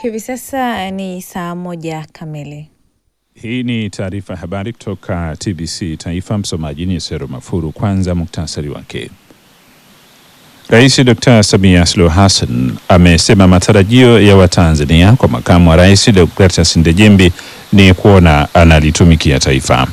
Hivi sasa ni saa moja kamili. Hii ni taarifa ya habari kutoka TBC Taifa. Msomaji ni Sero Mafuru. Kwanza muktasari wake. Rais Dr. Samia Suluhu Hassan amesema matarajio ya Watanzania kwa makamu wa rais Deogratias Ndejembi ni kuona analitumikia taifa.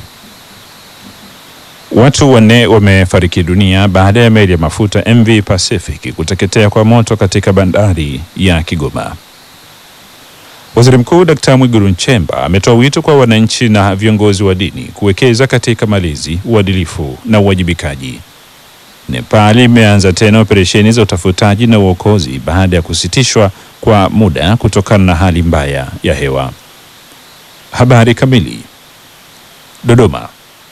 Watu wanne wamefariki dunia baada ya meli ya mafuta MV Pacific kuteketea kwa moto katika bandari ya Kigoma. Waziri Mkuu Dkt. Mwigulu Nchemba ametoa wito kwa wananchi na viongozi wa dini kuwekeza katika malezi, uadilifu na uwajibikaji. Nepal imeanza tena operesheni za utafutaji na uokozi baada ya kusitishwa kwa muda kutokana na hali mbaya ya hewa. Habari kamili. Dodoma.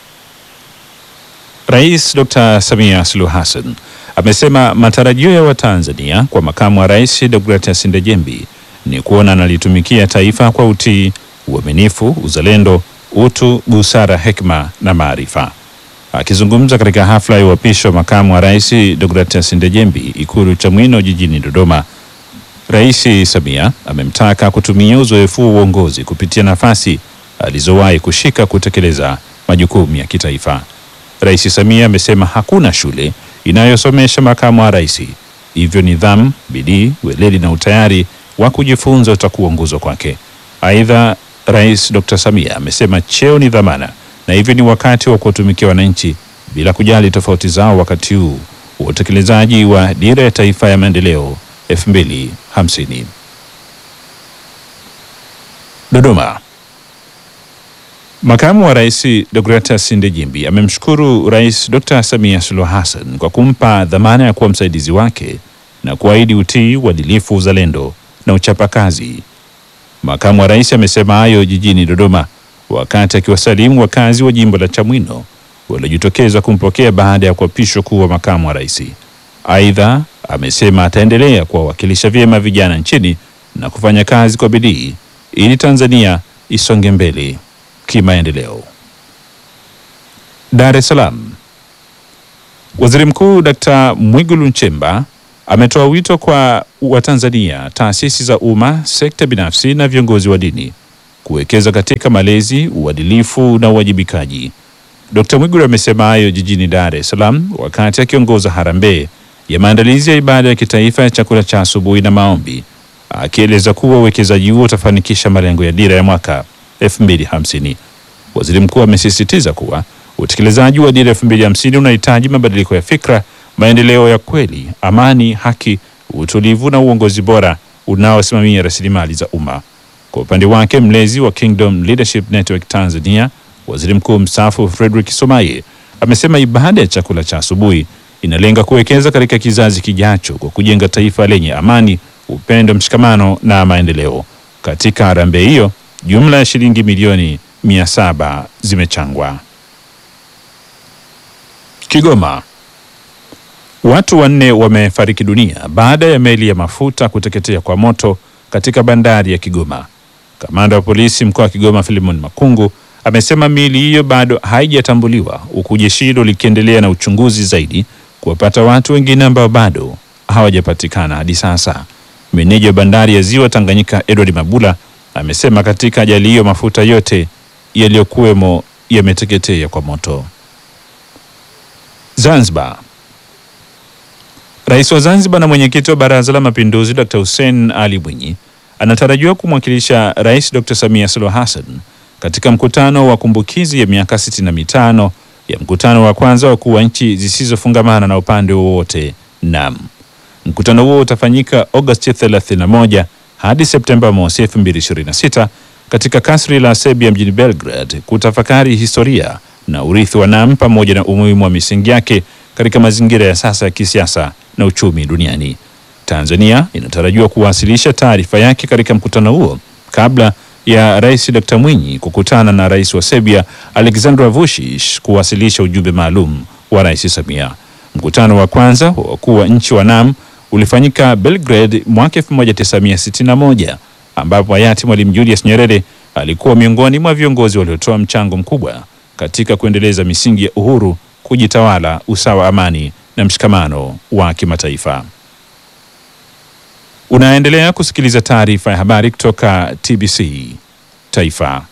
Rais Dr. Samia Suluhu Hassan amesema matarajio ya Watanzania kwa makamu wa rais Deogratias Ndejembi ni kuona analitumikia taifa kwa utii, uaminifu, uzalendo, utu, busara, hekima na maarifa. Akizungumza katika hafla ya uapisho wa makamu wa rais Deogratias Ndejembi Ikulu Chamwino jijini Dodoma, Rais Samia amemtaka kutumia uzoefu wa uongozi kupitia nafasi alizowahi kushika kutekeleza majukumu ya kitaifa. Rais Samia amesema hakuna shule inayosomesha makamu wa rais, hivyo nidhamu, bidii, weledi na utayari wa kujifunza utakuongozwa kwake. Aidha, Rais Dr. Samia amesema cheo ni dhamana na hivyo ni wakati wa kuwatumikia wananchi bila kujali tofauti zao wakati huu wa utekelezaji wa dira ya taifa ya maendeleo 2050. Dodoma. Makamu wa Rais Deogratias Ndejembi amemshukuru Rais Dr. Samia Suluhu Hassan kwa kumpa dhamana ya kuwa msaidizi wake na kuahidi utii, uadilifu, uzalendo na uchapakazi. Makamu wa Rais amesema hayo jijini Dodoma wakati akiwasalimu wakazi wa jimbo la Chamwino waliojitokeza kumpokea baada ya kuapishwa kuwa makamu wa rais. Aidha, amesema ataendelea kuwawakilisha vyema vijana nchini na kufanya kazi kwa bidii ili Tanzania isonge mbele kimaendeleo. Dar es Salaam. Waziri Mkuu Dkt. Mwigulu Nchemba ametoa wito kwa Watanzania, taasisi za umma, sekta binafsi na viongozi wa dini kuwekeza katika malezi, uadilifu na uwajibikaji. Dkt. Mwigulu amesema hayo jijini Dar es Salaam wakati akiongoza harambee ya maandalizi ya ibada ya kitaifa ya chakula cha asubuhi na maombi, akieleza kuwa uwekezaji huo utafanikisha malengo ya dira ya mwaka 2050. Waziri Mkuu amesisitiza kuwa utekelezaji wa dira 2050 unahitaji mabadiliko ya fikra, maendeleo ya kweli, amani, haki, utulivu na uongozi bora unaosimamia rasilimali za umma. Kwa upande wake, mlezi wa Kingdom Leadership Network Tanzania, Waziri Mkuu mstaafu Frederick Somaye amesema ibada ya chakula cha asubuhi inalenga kuwekeza katika kizazi kijacho kwa kujenga taifa lenye amani, upendo, mshikamano na maendeleo. Katika harambee hiyo jumla ya shilingi milioni mia saba zimechangwa. Kigoma, watu wanne wamefariki dunia baada ya meli ya mafuta kuteketea kwa moto katika bandari ya Kigoma. Kamanda wa polisi mkoa wa Kigoma Filimon Makungu amesema miili hiyo bado haijatambuliwa huku jeshi hilo likiendelea na uchunguzi zaidi kuwapata watu wengine ambao bado hawajapatikana hadi sasa. Meneja wa bandari ya Ziwa Tanganyika Edward Mabula amesema katika ajali hiyo mafuta yote yaliyokuwemo yameteketea kwa moto. Zanzibar. Rais wa Zanzibar na mwenyekiti wa Baraza la Mapinduzi Dr. Hussein Ali Mwinyi anatarajiwa kumwakilisha Rais Dr. Samia Suluhu Hassan katika mkutano wa kumbukizi ya miaka 65 ya mkutano wa kwanza wa wakuu wa nchi zisizofungamana na upande wowote NAM. Mkutano huo utafanyika Agosti 31 hadi Septemba mosi 2026 katika kasri la Serbia mjini Belgrade kutafakari historia na urithi wa NAM pamoja na umuhimu wa misingi yake katika mazingira ya sasa ya kisiasa na uchumi duniani. Tanzania inatarajiwa kuwasilisha taarifa yake katika mkutano huo kabla ya Rais Dr. Mwinyi kukutana na Rais wa Serbia Aleksandar Vučić kuwasilisha ujumbe maalum wa Rais Samia. Mkutano wa kwanza wa wakuu wa nchi wa NAM ulifanyika Belgrade mwaka 1961 ambapo hayati Mwalimu Julius Nyerere alikuwa miongoni mwa viongozi waliotoa mchango mkubwa katika kuendeleza misingi ya uhuru, kujitawala, usawa, amani na mshikamano wa kimataifa. Unaendelea kusikiliza taarifa ya habari kutoka TBC Taifa.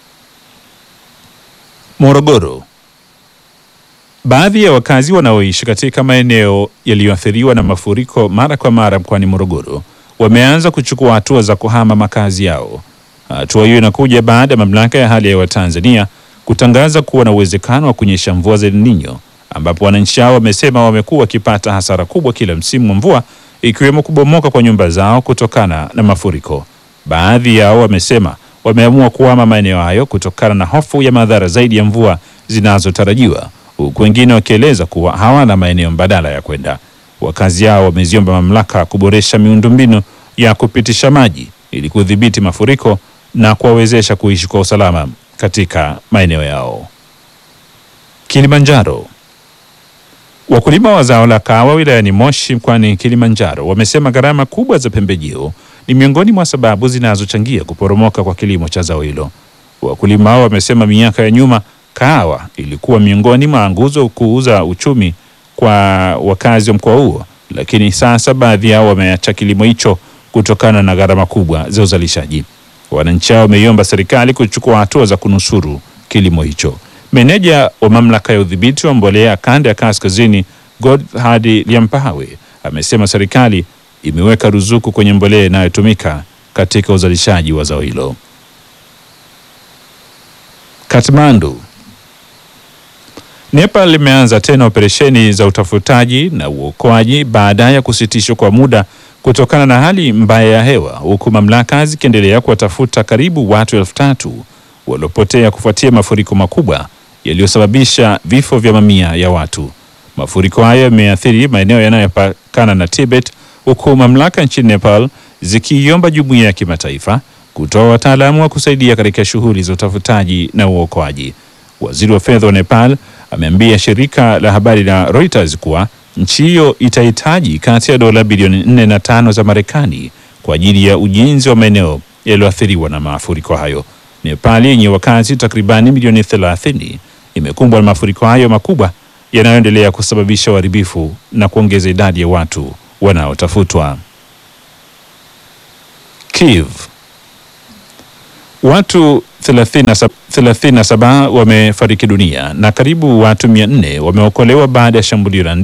Morogoro. Baadhi ya wakazi wanaoishi katika maeneo yaliyoathiriwa na mafuriko mara kwa mara mkoani Morogoro wameanza kuchukua hatua za kuhama makazi yao. Hatua hiyo inakuja baada ya mamlaka ya hali ya hewa Tanzania kutangaza kuwa na uwezekano wa kunyesha mvua za El Nino, ambapo wananchi hao wamesema wamekuwa wakipata hasara kubwa kila msimu wa mvua, ikiwemo kubomoka kwa nyumba zao kutokana na mafuriko. Baadhi yao wamesema wameamua kuhama maeneo hayo kutokana na hofu ya madhara zaidi ya mvua zinazotarajiwa, huku wengine wakieleza kuwa hawana maeneo mbadala ya kwenda. Wakazi hao wameziomba mamlaka kuboresha miundombinu ya kupitisha maji ili kudhibiti mafuriko na kuwawezesha kuishi kwa usalama katika maeneo yao. Kilimanjaro. Wakulima wa zao la kahawa wilayani Moshi mkoani Kilimanjaro wamesema gharama kubwa za pembejeo ni miongoni mwa sababu zinazochangia kuporomoka kwa kilimo cha zao hilo. Wakulima hao wamesema miaka ya nyuma kahawa ilikuwa miongoni mwa nguzo kuuza uchumi kwa wakazi wa mkoa huo, lakini sasa baadhi yao wameacha kilimo hicho kutokana na gharama kubwa za uzalishaji. Wananchi hao wameiomba serikali kuchukua hatua za kunusuru kilimo hicho. Meneja wa mamlaka ya udhibiti wa mbolea kanda ya kaskazini Godhard Liampawe amesema serikali imeweka ruzuku kwenye mbolea inayotumika katika uzalishaji wa zao hilo. Kathmandu. Nepal limeanza tena operesheni za utafutaji na uokoaji baada ya kusitishwa kwa muda kutokana na hali mbaya ya hewa, huku mamlaka zikiendelea kuwatafuta karibu watu elfu tatu waliopotea kufuatia mafuriko makubwa yaliyosababisha vifo vya mamia ya watu. Mafuriko hayo yameathiri maeneo yanayopakana na Tibet, huku mamlaka nchini Nepal zikiiomba jumuiya ya kimataifa kutoa wataalamu wa kusaidia katika shughuli za utafutaji na uokoaji. Waziri wa fedha wa Nepal ameambia shirika la habari la Reuters kuwa nchi hiyo itahitaji kati ya dola bilioni nne na tano za Marekani kwa ajili ya ujenzi wa maeneo yaliyoathiriwa na mafuriko hayo. Nepal yenye wakazi takribani milioni 30 imekumbwa na mafuriko hayo makubwa yanayoendelea kusababisha uharibifu na kuongeza idadi ya watu wanaotafutwa. Kiev. Watu 37 wamefariki dunia na karibu watu 400 wameokolewa baada ya shambulio la